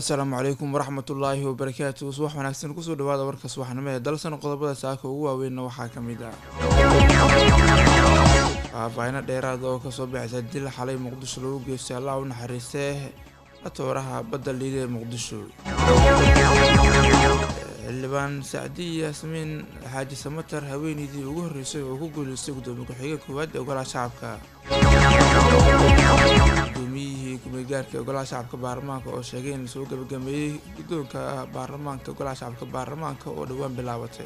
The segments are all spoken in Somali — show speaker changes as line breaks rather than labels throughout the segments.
assalaamu calaykum waraxmatullaahi wabarakaatu subax wanaagsan kusoo dhawaada warka subaxnimo ee dalsan qodobada saaka ugu waaweynna waxaa ka mid ah faahfaahino dheeraad oo kasoo baxaysa dil xalay muqdisho lagu geystay allah u naxariistee atooraha badda liida ee muqdisho xildhibaan sacdi yaasmiin xaaji samatar haweeneydii ugu horreysay oo ku guuleystay gudoomiye ku-xigeen koowaad ee ogolaha shacabka gudoomiyihii kumeegaarka ee ogolaha shacabka baarlamaanka oo sheegay in lasoo gabagameeyey guddoonka baarlamaanka ogolaha shacabka baarlamaanka oo dhowaan bilaabatay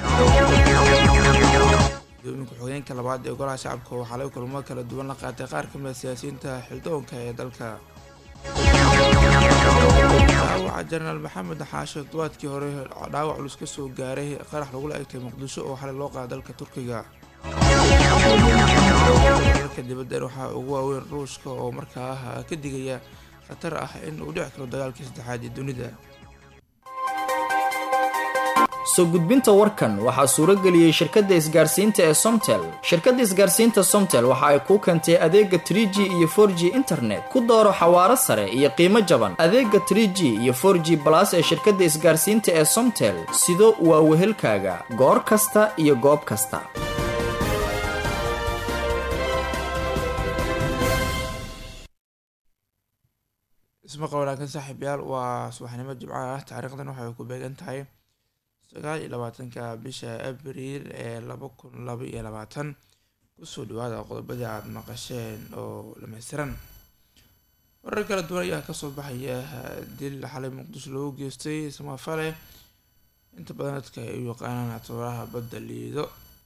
gudoomiye ku-xigeenka labaad ee ogolaha shacabka oo xalay kulamo kala duwan la qaatay qaar ka mid siyaasiyiinta xildoonka ee dalka dhaawaca jenaraal maxamed xaashe todobaadkii hore dhaawac culus ka soo gaaray qarax lagula egtay muqdisho oo xalay loo qaada dalka turkiga dalka dibaddan waxaa ugu waaweyn ruushka oo markaa ka digaya khatar ah in uu dhici karo dagaalkii saddexaad ee dunida
soo gudbinta warkan waxaa suuro geliyey shirkadda isgaarsiinta ee somtel shirkadda isgaarsiinta somtel waxa ay kuu keentay adeega trie g iyo for g internet ku dooro xawaaro sare iyo qiimo jaban adeega trie g iyo for g balas ee shirkadda isgaarsiinta ee somtel sido waa wehelkaaga goor kasta iyo goob kasta
ismaqa wanaagsan saaxiibyaal waa subaxnimo jimco ah taariikhdan waxay ku beegan tahay sagaal iyo labaatanka bisha abriil ee laba kun laba iyo labaatan kusoo dhawaada qodobadii aada maqasheen oo dhameystiran warar kala duwan ayaa kasoo baxaya dil xalay muqdisho lagu geystay samafale inta badan dadka ay u yaqaanaan atooraha badda liido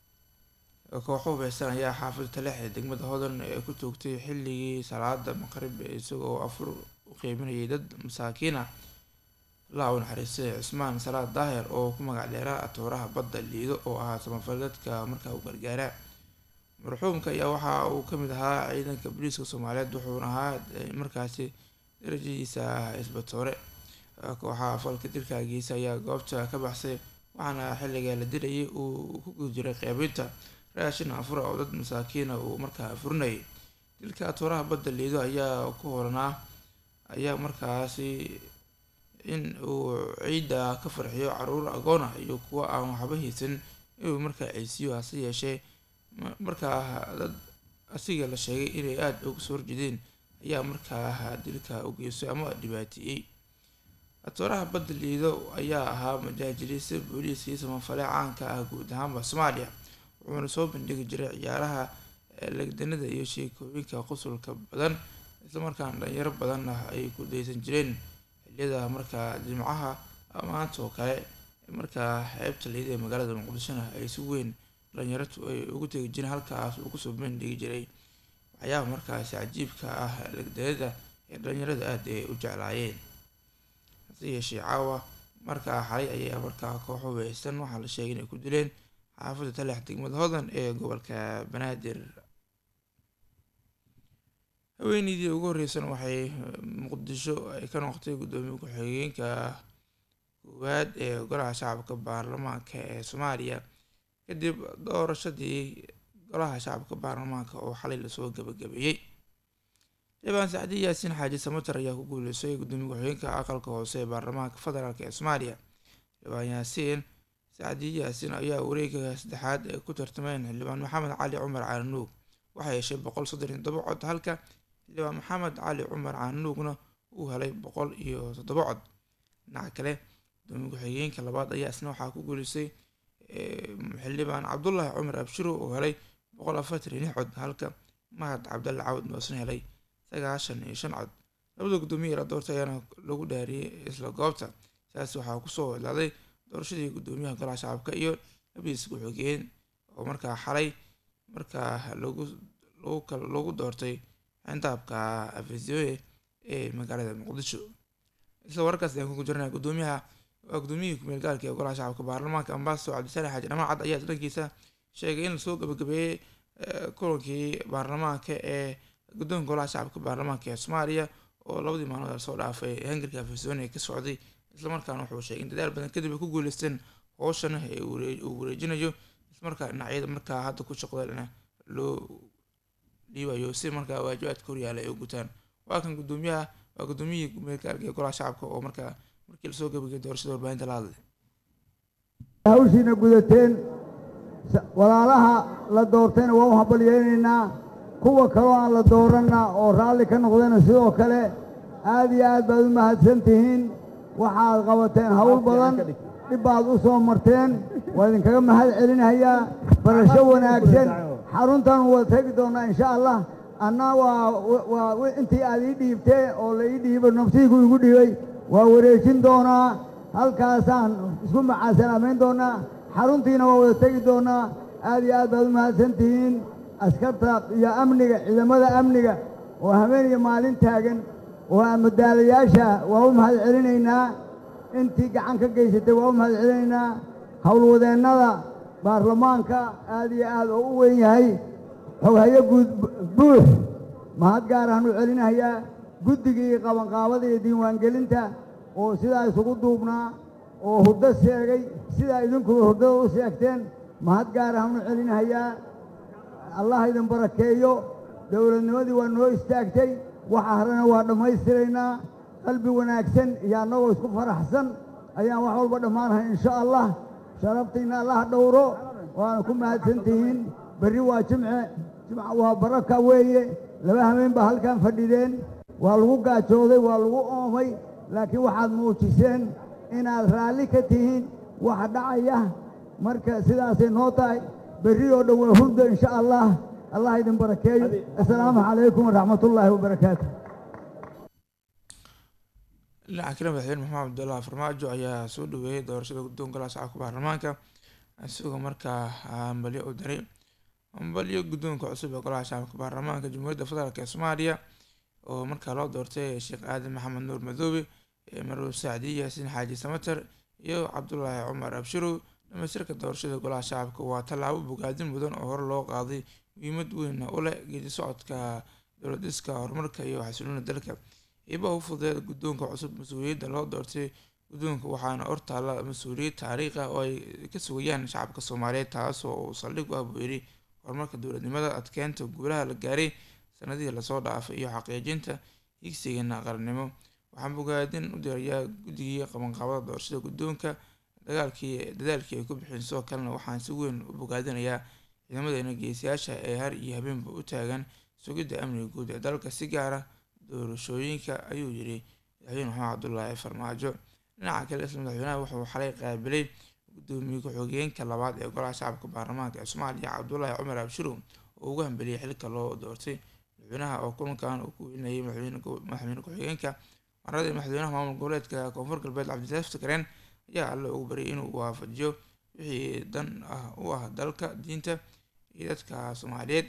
kooxo hubeysan ayaa xaafada taleex ee degmada hodan ee ku toogtay xilligii salaada maqrib isagoo afur u qeyminayay dad masaakiin ah allah u naxariistay cismaan salaad daahir oo ku magac dheeraa atooraha badda liido oo ahaa samafale dadka markaa u gargaara marxuumka ayaa waxa uu kamid ahaa ciidanka booliiska soomaaliyeed wuxuuna ahaa markaasi darajadiisa ah isbatoore kooxaha falka dilkaagiisa ayaa goobta ka baxsay waxaana xilliga la dilayay uu ku guda jiray qeybinta raashin afura oo dad masaakiina uu markaa furinayay dilka atooraha badda liido ayaa ku horanaa ayaa markaasi in uu ciidda ka farxiyo caruur agoon ah iyo kuwa aan waxba haysan inuu markaa ceysiyo hase yeeshee markaa dad asiga la sheegay inay aada uga soo horjeedeen ayaa markaa dilka u geystay ama dhibaateeyey atooraha badda liido ayaa ahaa majaajiliista booliiskii samafale caanka ah guud ahaanba soomaaliya wuxuuna soo bandhigi jiray ciyaaraha legdanada iyo sheekooyinka qosolka badan islamarkaana dhalinyaro badan ah ay ku daysan jireen xiliyada markaa jimcaha maanta oo kale markaa xeebta liida ee magaalada muqdishona ay si weyn dhalinyaratu ay ugu tegi jireen halkaas uu kusoo bandhigi jiray waxyaaha markaasi cajiibka ah legdanada ee dhalinyarada aada ay u jeclaayeen hase yeeshee caawa markaa xalay ayaa markaa koox hubeysan waxaa la sheegay inay ku dileen xaafadda talex degmada hodan ee gobolka banaadir haweeneydii ugu horreysan waxay muqdisho ay ka noqotay guddoomiye ku-xigeenka koowaad ee golaha shacabka baarlamaanka ee soomaaliya kadib doorashadii golaha shacabka baarlamaanka oo xalay lasoo gabagabeeyey xildhibaan sacdi yaasiin xaaji samatar ayaa ku guuleystay guddoomiye ku-xigeenka aqalka hoose ee baarlamaanka federaalk ee soomaaliya xildhibaan yaasiin sacdi yaasiin ayaa wareega saddexaad ee ku tartameen xildhibaan maxamed cali cumar caananuug waxay heshay boqol soddon iyo toddoba cod halka xildhibaan maxamed cali cumar caananuugna uu helay boqol iyo toddoba cod dhinaca kale gudoomiye ku-xigeenka labaad ayaa isna waxaa ku guuleystay xildhibaan cabdulaahi cumar abshiro oo helay boqol afartan iyo lix cod halka mahad cabdalle cawd moosna helay sagaashan iyo shan cod labada guddoomiye la doortay ayaana lagu dhaariyey isla goobta sidaas waxaa kusoo idlaaday doorashadii guddoomiyaha golaha shacabka iyo labiis ku-xigeen oo markaa xalay markaa lagu lagu doortay xindaabka afesioe ee magaalada muqdisho isla wararkaas ayaan kugu jirnaa guddoomiyaha waa guddoomiyihii kumeel gaalka ee golaha shacabka baarlamaanka ambasador cabdisalaam xaaji dhamaan cad ayaa dhankiisa sheegay in lasoo gabagabeeyey kulankii baarlamaanka ee guddoonka golaha shacabka baarlamaanka ee soomaaliya oo labadii maalmood lasoo dhaafay hangarka afesioe ka socday islamarkaana wuxuu sheegay in dadaal badan kadib ay ku guuleysteen howshan uu wareejinayo islamarkaa dhinacyada markaa hadda ku shaqdana loo dhiibayo si markaa waajibaadka horyaala ay u gutaan waa kan guddoomiyaha waa gudoomiyihii gumeedgaalka ee golaha shacabka oo markaa markii lasoo gabagay doorashada warbaahinta la hadlay
hawshiina gudateen walaalaha la doortayna waa u hambalyeynaynaa kuwa kaloo aan la dooranna oo raalli ka noqdayna sidoo kale aad iyo aad baad u mahadsan tihiin waxaad qabateen hawl badan dhib baad u soo marteen waa idinkaga mahad celinayaa barasho wanaagsan xaruntan waa tegi doonnaa insha allah anna waa waa intii aad ii dhiibtee oo la ii dhiibo naftiigu igu dhiibay waa wareejin doonaa halkaasaan isku macaasalaamayn doonnaa xaruntiina waa wada tegi doonnaa aad iyo aad baad u mahadsan tihiin askarta iyo amniga ciidamada amniga oo habeen iyo maalin taagan oo madaalayaasha waa u mahad celinaynaa intii gacan ka geysatay waa u mahad celinaynaa howlwadeennada baarlamaanka aad iyo aad oo u weyn yahay xoghayo guud buux mahad gaarahaan u celinayaa guddigii qabanqaabada iyo diiwaangelinta oo sidaa isugu duubnaa oo hurdo sheegay sidaa idinkuba hurdada u sheegteen mahad gaarahaan u celinayaa allah idin barakeeyo dowladnimadii waa noo istaagtay waxa harena waa dhammaystiraynaa qalbi wanaagsan iyo annagoo isku faraxsan ayaan wax walba dhammaanahay insha allah sharaftiinna allah dhowro waana ku mahadsan tihiin berri waa jimce jimca waa baraka weeye laba habeen baa halkan fadhideen waa lagu gaajooday waa lagu oomay laakiin waxaad muujiseen inaad raalli ka tihiin waxa dhacaya marka sidaasay noo tahay berri oo dhan waa hurdo insha allah allah idin barakeeyo assalaamu calaykum waraxmatullaahi wabarakaatu
dhinaca kale madaxweyne maxamed cabdullahi farmaajo ayaa soo dhaweeyey doorashada guddoonka golaha shacabka baarlamaanka isagoo markaa hambalyo u diray hambalyo guddoonka cusub ee golaha shacabka baarlamaanka jamhuuriyadda federaalk ee soomaaliya oo markaa loo doortay sheekh aadan maxamed nuur madoobe marwab sacdi yaasiin xaaji samater iyo cabdulaahi cumar abshirow dhamaystirka doorashada golaha shacabka waa tallaabo bogaadin mudan oo hore loo qaaday muhiimad weynna u leh geedi socodka dowladiska horumarka iyo xasiloona dalka iibaha u fudeeda guddoonka cusub mas-uuliyadda loo doortay guddoonka waxaana hortaalla mas-uuliyad taariikh ah oo ay ka sugayaan shacabka soomaaliyeed taasoo uu saldhig u ah buu yidhi horumarka dowladnimada adkeynta guulaha la gaaray sanadihii lasoo dhaafay iyo xaqiijinta higsigeena qarannimo waxaan bogaadin u dirayaa guddigii qabanqaabada doorashada guddoonka dagaalkii dadaalkii ay ku bixin sidoo kalena waxaan si weyn u bogaadinayaa ciidamadeena geesiyaasha ee har iyo habeenba u taagan sugidda amniga guud ee dalka si gaara doorashooyinka ayuu yidhi madaxweyne maxamed cabdulaahi farmaajo dhinaca kale isla madaxweynaha wuxuu xalay qaabilay gudoomiye ku-xigeenka labaad ee golaha shacabka baarlamaanka ee soomaaliya cabdulaahi cumar abshirow oo ugu hambeliyay xilka loo doortay madaxweynaha oo kulankan uu ku welinayay madaxweyne ku-xigeenka maradii madaxweynaha maamul goboleedka koonfur galbeed cabdilaahi ftikareen ayaa alle ugu baryay inuu waafajiyo wixii dan ah u ah dalka diinta iyo dadka soomaaliyeed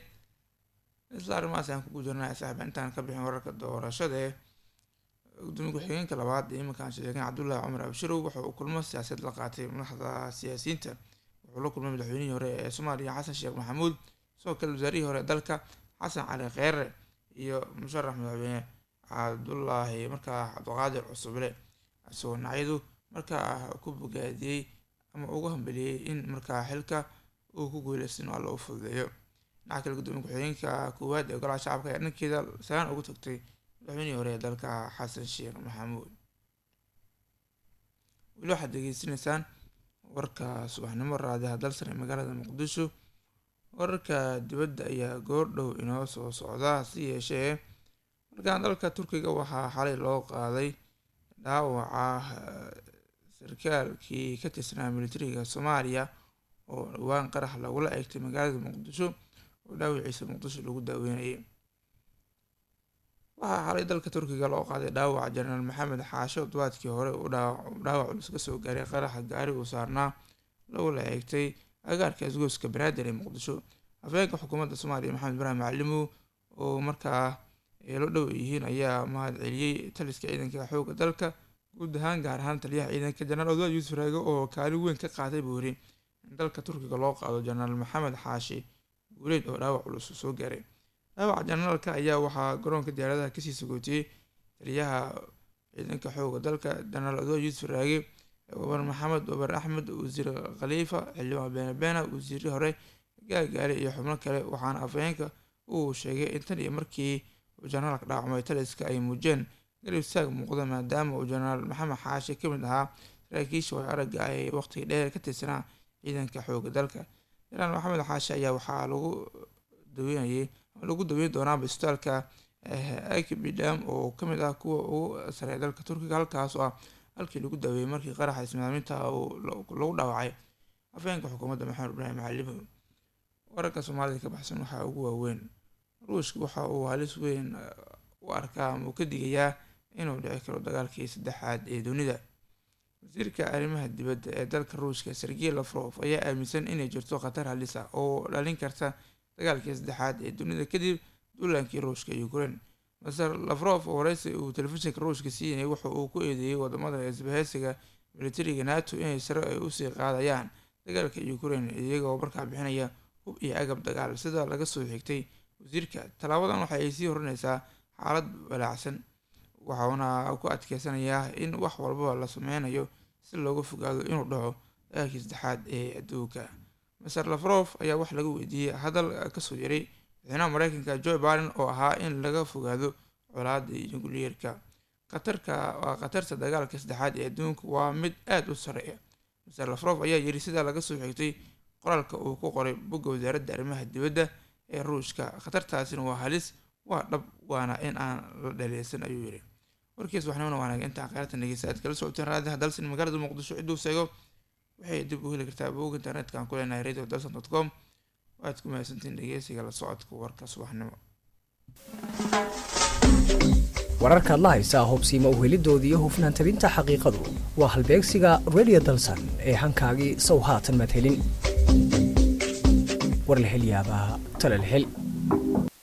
isla arrimahaas ayaan kugu jirnaa saaxiba intaan ka bixin wararka doorashada ee gudoomiye ku-xigeenka labaad ee iminkaan sheegeen cabdullaahi cumar abshirow waxa uu kulmo siyaasad la qaatay madaxda siyaasiyiinta wuxuu la kulmay madaxweynihii hore ee soomaaliya xasan sheekh maxamuud sidoo kale wasaarihii hore ee dalka xasan cali kheyre iyo musharax madaxweyne cabdullaahi markaa cabdiqaadir cusuble isagoo nacyadu markaa ku bogaadiyey ama ugu hambeliyey in markaa xilka uu ku guuleysan alla u fududeeyo dhinaca kale gudoomiye ku-xigeenka koowaad ee golaha shacabka ayaa dhankeeda salaan ugu tagtay madaxweynihii hore ee dalka xasan sheekh maxamuud weli waxaad degeysanaysaan warka subaxnimo raadiha dalsan ee magaalada muqdisho wararka dibadda ayaa goordhow inoo soo socda si yeeshee markaan dalka turkiga waxaa xalay loo qaaday dhaawaca sarkaalkii ka tirsanaa militariga soomaaliya oo dhowaan qarax lagula eegtay magaalada muqdisho oo dhaawiciisa muqdisho lagu daaweynayay waxaa xalay dalka turkiga loo qaaday dhaawaca jenaraal maxamed xaasho todobaadkii hore uu dhaawac culus ka soo gaaray qaraxa gaari uu saarnaa lagula eegtay agaarka isgooska banaadir ee muqdisho afhayeenka xukuumadda soomaaliya maxamed ibraahim macalimow oo markaa eelo dhow yihiin ayaa mahad celiyey taliska ciidanka xoogga dalka guud ahaan gaar ahaan taliyaha ciidanka jenaraal odwaa yuusuf raage oo kaalin weyn ka qaatay buu yiri in dalka turkiga loo qaado jenaraal maxamed xaashi guuleed oo dhaawac culus soo gaaray dhaawaca jenaraalka ayaa waxaa garoonka diyaaradaha kasii sagootiyey taliyaha ciidanka xoogga dalka jenaraal odwaa yuusuf raage wabar maxamed wabar axmed wasiir khaliifa xildhibaan beene beena wasiirri hore gaagaale iyo xubno kale waxaana afhayeenka uu sheegay in tan iyo markii uu jenaraalka dhaawacmay taliska ay muujeen garab istaag muuqda maadaama uu jenaraal maxamed xaashi ka mid ahaa saraakiisha way aragga ay waqtiga dheer ka tirsanaa ciidanka xooga dalka jenaraal maxamed xaashi ayaa waxaa lagu daweynayay lagu daweyn doonaa isbitaalka akbidam oo kamid ah kuwa ugu sareeya dalka turkiga halkaas oo ah halkii lagu daweeyey markii qaraxa ismaaminta lagu dhaawacay afheenka xukuumadda maxamed ibraahim calimu wararka soomaalida ka baxsan waxaa ugu waaweyn ruushka waxa uu halis weyn u arkaa ama uu ka digayaa inuu dhici karo dagaalkii saddexaad ee dunida wasiirka arrimaha dibadda ee dalka ruushka sergey lafrof ayaa aaminsan inay jirto khatar halis ah oo dhalin karta dagaalkii saddexaad ee dunida kadib duulaankii ruushka iyo ukraine maser lafrof oo wareysi uu telefishinka ruushka siinayay wuxa uu ku eedeeyey wadamada isbahaysiga militariga nato inay sare ay usii qaadayaan dagaalka ukraine iyagoo markaa bixinaya hub iyo agab dagaal sida laga soo xigtay wasiirka tallaabadan waxa ay sii horinaysaa xaalad balaacsan waxauna ku adkeysanayaa in wax walbaba la sameynayo si looga fogaado inuu dhaco dagaalkii saddexaad ee adduunka maser lafrof ayaa wax laga weydiiyey hadal kasoo yaray madaxweynaha mareykanka joe biden oo ahaa in laga fogaado colaada nucleerka khatarka waa khatarta dagaalka saddexaad ee adduunka waa mid aada u sareeya maser lafrof ayaa yiri sidaa laga soo xigtay qoraalka uu ku qoray bogga wasaaradda arrimaha dibadda ee ruushka khatartaasina waa halis waa dhab waana in aan la dhaleesan ayuu yiri warkiis waxnimana waanaag intaan kheyrta dhegeysta aad kala socoteen raadiha dalsan magaalada muqdisho cidduu seego waxay dib u heli kartaa bog internetka aan ku leenahay radio dalsan dot com waad ku mahadsantiin dhegeysiga la socodka warka subaxnimo
wararkaad la haysaa hubsiima uhelidooda iyo hufnaan tabinta xaqiiqadu waa halbeegsiga radio dalsan ee hankaagii sow haatan madhelin war la hel yaabaa tala la hel